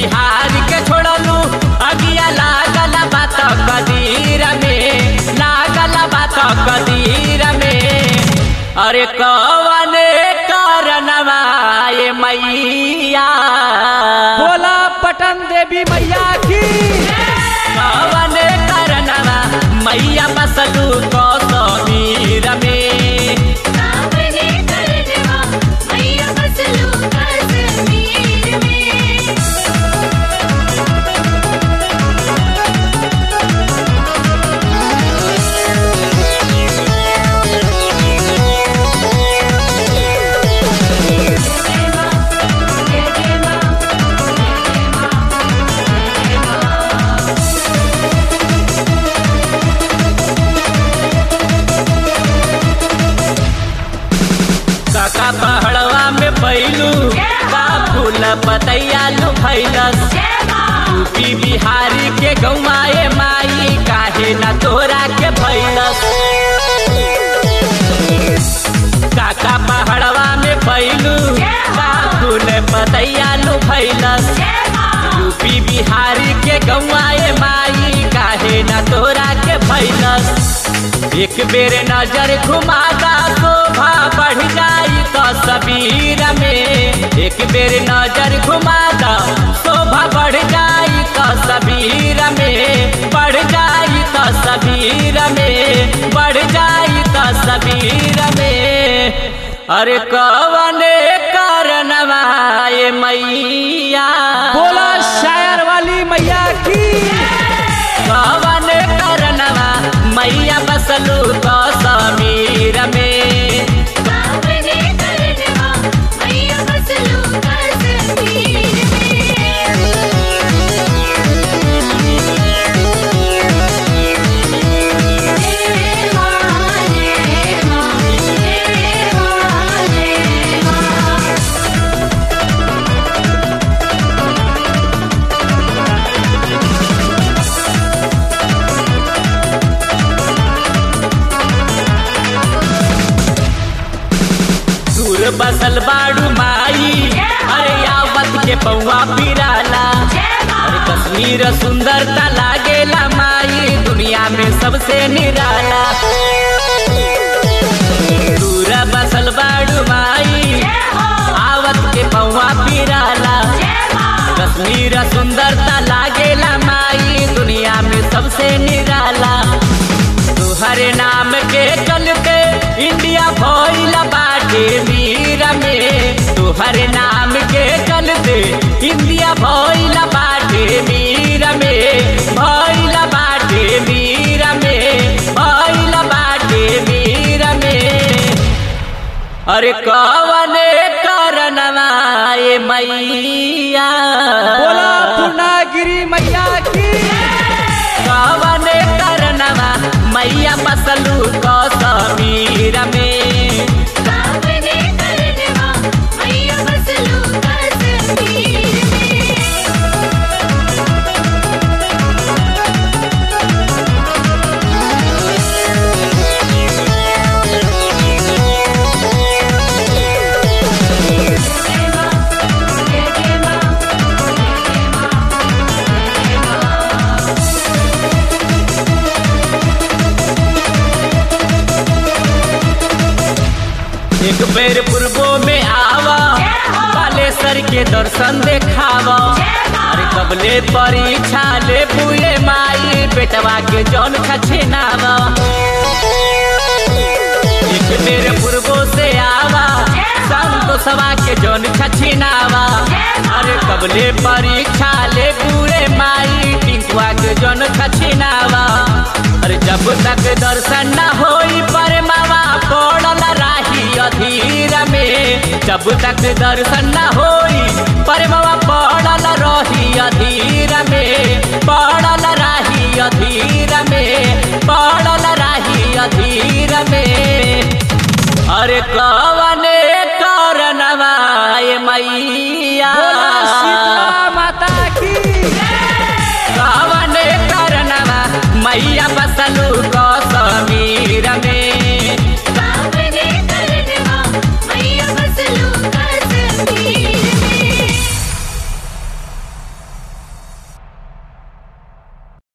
बिहार के छोड़लू अगिया लागल बात कदीर में लागल बात कदीर में अरे कवन कारणवा ये मैया बोला पटन देवी मैया की कवन कारणवा मैया बसलू कौसमीर में सावने करनवा मैया बसलू कश्मीर में जय मां जय जय मां जय जय मां काका पहड़वा में पैलू का फूल पतैया लू फैलस जय मां यूपी बिहारी के गौमाए माई काहे न तोरा के फैलस काका पहड़वा में पैलू का फूल पतैया लू फैलस जय मां यूपी बिहारी के गौआए माई काहे न तोरा के फैलस एक बेर नजर घुमादा शोभा बढ़ जाई तो सबीर में एक बेर नजर घुमादा शोभा बढ़ जाई तो सबीर में बढ़ जाई तो सबीर में बढ़ जाई तो सबीर में अरे कवने कारणवा ये मैया बोला शायर वाली मैया की कवन करनवा मैया बसलू कौसमीर में सावने करनवा मैया बसलू कश्मीर में जय मां जय मां जय मां जय मां दूर बसल बाड़ू माई अरे यावत के पौवा पिराला अरे कश्मीर सुंदरता लागेला माई दुनिया में सबसे निराला दूर बसल बाड़ू माई आवत के पौवा पिराला कश्मीर सुंदरता लागेला माई दुनिया में सबसे निराला तुहरे नाम के चलते इंडिया भइल बाटे वीर में तुहरे नाम के चलते इंडिया भइल बाटे वीर में भइल बाटे वीर में भइल बाटे वीर में अरे कवने कारणवा ये मैया बोला पूर्णागिरी मैया की कवन करनवा मैया बसलू कौसमीर में सावने करनवा मैया बसलू कश्मीर में जय मां जय जय मां जय जय मां एक बेर पूर्वो में आवा बालेश्वर के दर्शन देखावा अरे कबले परीक्षा ले पुए माई बेटवा के जौन खछेनावा एक बेर पूर्वो से आवा संतोषवा के जौन खछेनावा अरे कबले परीक्षा ले पूरे माई टिंकुआ के जौन खछेनावा अरे जब तक दर्शन न होई पर मावा पड़ल राही अधीर में जब तक दर्शन न होई पर मावा पड़ल रही अधीर में पड़ल राही अधीर में पड़ल राही अधीर में अरे कवने कारणवा ये मैया बोला शीतला माता की कवने कारणवा मैया बस